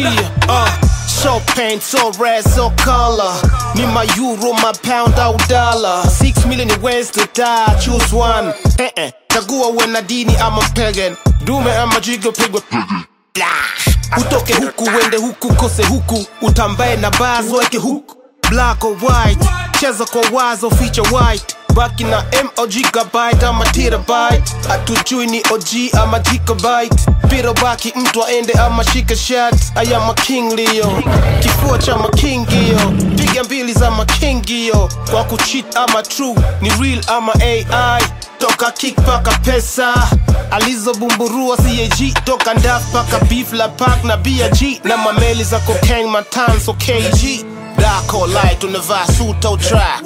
Yeah, uh, so paint, so red, so color. Need my euro, my pound au dollar. Six million ways to die, choose one. Eh eh, chagua uwe na dini ama pagan. Dume ama jigo pigwa Blah. Utoke huku uende huku kose huku, utambae na bars weke huku. Black or white, cheza kwa wazo feature white. Baki na M au gigabyte ama terabyte. Hatujui ni OG ama gigabyte. Piro baki mtu aende ama shika shot. I am a king Leo, kifua cha makingio. Piga mbili za makingio. Kwa kucheat ama true, ni real ama AI toka kick paka pesa alizobumburua CAG toka ndaf paka beef la park na BG na mameli za cocaine matanso KG dark or light unavaa suit au track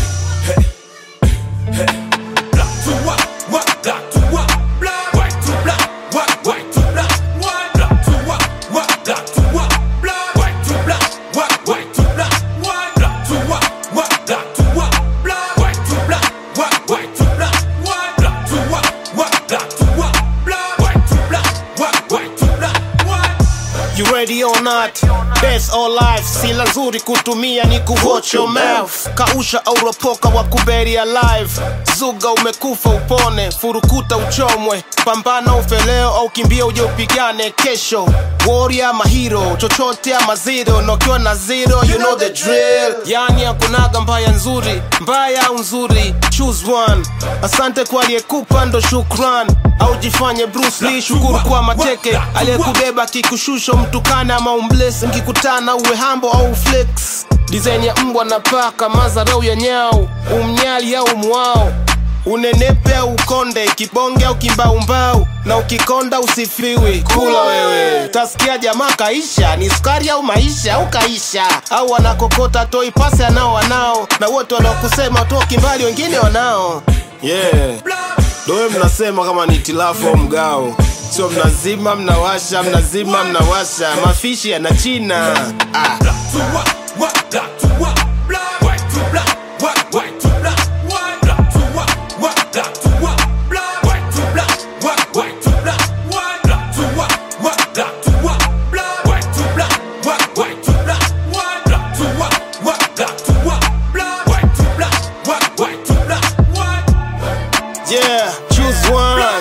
Black to white, white, black to white, black, white to black, white, white to black, white, black to white, white, black to white, black, white to black, white, white to black, white, black to white, white, black to white, black, white to black, white, white to black, white, black to white, white, black to white, black, white to black, white, white to black, white. You ready or not? Best or life, sila nzuri kutumia ni kuwatch your mouth. Kausha au ropoka wa kuberi alive. Zuga umekufa upone, furukuta uchomwe. Pambana ufeleo au kimbia uje upigane kesho. Warrior ama hero, chochote ama zero. Na ukiwa na zero, you know the drill. Yani hakunaga mbaya nzuri, mbaya au nzuri, choose one. Asante kwa aliyekupa ndo shukran. Au jifanye Bruce Lee, shukuru kwa mateke aliyekubeba kikushusho mtukana ama umbles mkikutana uwe hambo au flex design ya mbwa na paka mazarau ya nyau umnyali au mwao unenepe au ukonde kibonge au kimbaumbau na ukikonda usifiwi kula wewe tasikia jamaa kaisha ni sukari au maisha au kaisha au wanakokota toi pasi anao wanao na wote wanaokusema toki mbali wengine wanao yeah Dowe mnasema kama ni tilafu au mgao, sio mnazima mnawasha, mnazima mnawasha, mafishi yana china ah. Black to white, white, black to white, black, white to black, white, white to black, white, black to white, white, black to white, black, white to black, white, white to black, white, black to white, white, black to white, black, white to black, white, white to black, white, black to white, white, black to white, black, white to black, white, white to black, white. Yeah, choose one.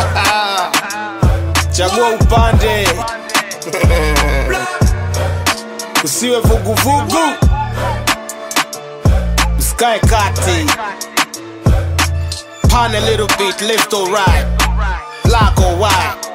Chagua upande, usiwe vuguvugu, msikae kati. Pan a little bit, left or right, black or white.